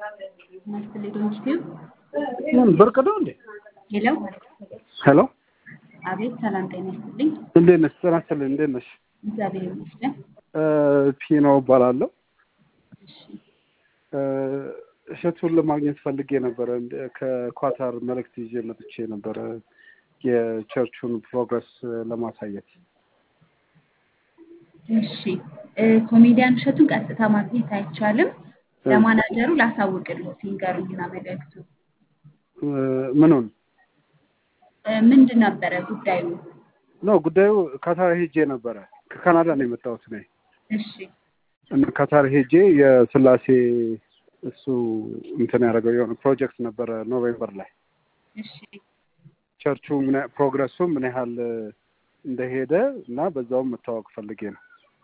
መስትሌ ዶንኪቲዩብ ምን ብርቅ ነው እንዴ? ሄሎ፣ ሄሎ አቤት። ሰላም ጤና ይስጥልኝ። እንዴት ነሽ? ጤና ይስጥልኝ። እንዴት ነሽ? እግዚአብሔር ይመስገን። ፒኖ እባላለሁ። እሺ፣ እ፣ እሸቱን ለማግኘት ፈልጌ ነበረ። እንደ- ከኳታር መልእክት ይዤ መጥቼ ነበረ የቸርቹን ፕሮግረስ ለማሳየት። እሺ። እ፣ ኮሜዲያን እሸቱን ቀጥታ ማግኘት አይቻልም። ለማናጀሩ ላሳውቅልዎት ይንገሩኝና መልእክቱ እ፣ ምኑን እ፣ ምንድን ነበረ ጉዳዩ? ነው ጉዳዩ? ካታር ሄጄ ነበረ። ከካናዳ ነው የመጣሁት እኔ እሺ፣ እና ካታር ሄጄ የስላሴ እሱ እንትን ያደረገው የሆነ ፕሮጀክት ነበረ ኖቬምበር ላይ እሺ፣ ቸርቹ ምን ያህል- ፕሮግረሱ ምን ያህል እንደሄደ እና በዛውም መታወቅ ፈልጌ ነው።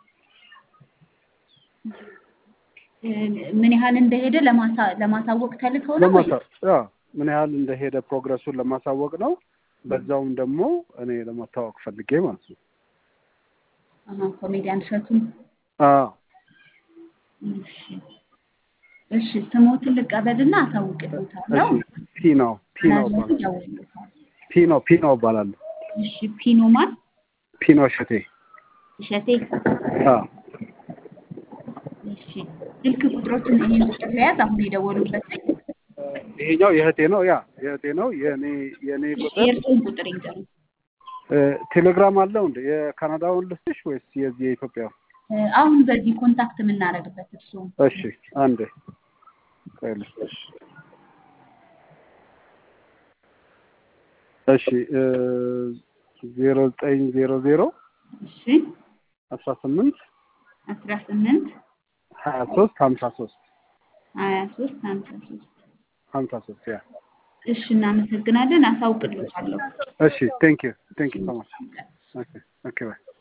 እ፣ ምን ያህል እንደሄደ ለማሳ- ለማሳወቅ ተልከው ነው ወይ? ለማሳ ያ ምን ያህል እንደሄደ ፕሮግረሱን ለማሳወቅ ነው። በዛውም ደግሞ እኔ ለመታወቅ ፈልጌ ማለት ነው። አሃ፣ ኮሜዲያን እሸቱን አዎ እሺ፣ እሺ። ስሞትን ልቀበልና አሳውቅልዎታለሁ። እሺ። ፒኖ ፒኖ ማናጀሩ እባላለሁ። ይደውልልዎታል። ፒኖ ፒኖ እባላለሁ። እሺ፣ ፒኖማን ፒኖ እሸቴ። እሸቴ አዎ እሺ ስልክ ቁጥሮችን ይሄን ቁጥር ለያዝ አሁን የደወሉበት ላይ ይሄኛው የእህቴ ነው። ያ የእህቴ ነው። የኔ የኔ ቁጥር የእርስዎን ቁጥር ይንገሩ። እ፣ ቴሌግራም አለው እንደ የካናዳውን ልስጥሽ ወይስ የዚህ የኢትዮጵያ? እ፣ አሁን በዚህ ኮንታክት የምናደርግበት እርስዎ እሺ አንዴ ቆይ ልስጥሽ። እሺ ዜሮ ዘጠኝ ዜሮ ዜሮ እሺ አስራ ስምንት አስራ ስምንት ሀያ ሶስት ሀምሳ ሶስት ሀያ ሶስት ሀምሳ ሶስት ሀምሳ ሶስት ያ እሺ እናመሰግናለን። አሳውቅልዎታለሁ። እሺ ቴንክ ዩ ቴንክ ዩ ሶ ማች ኦኬ ኦኬ ባይ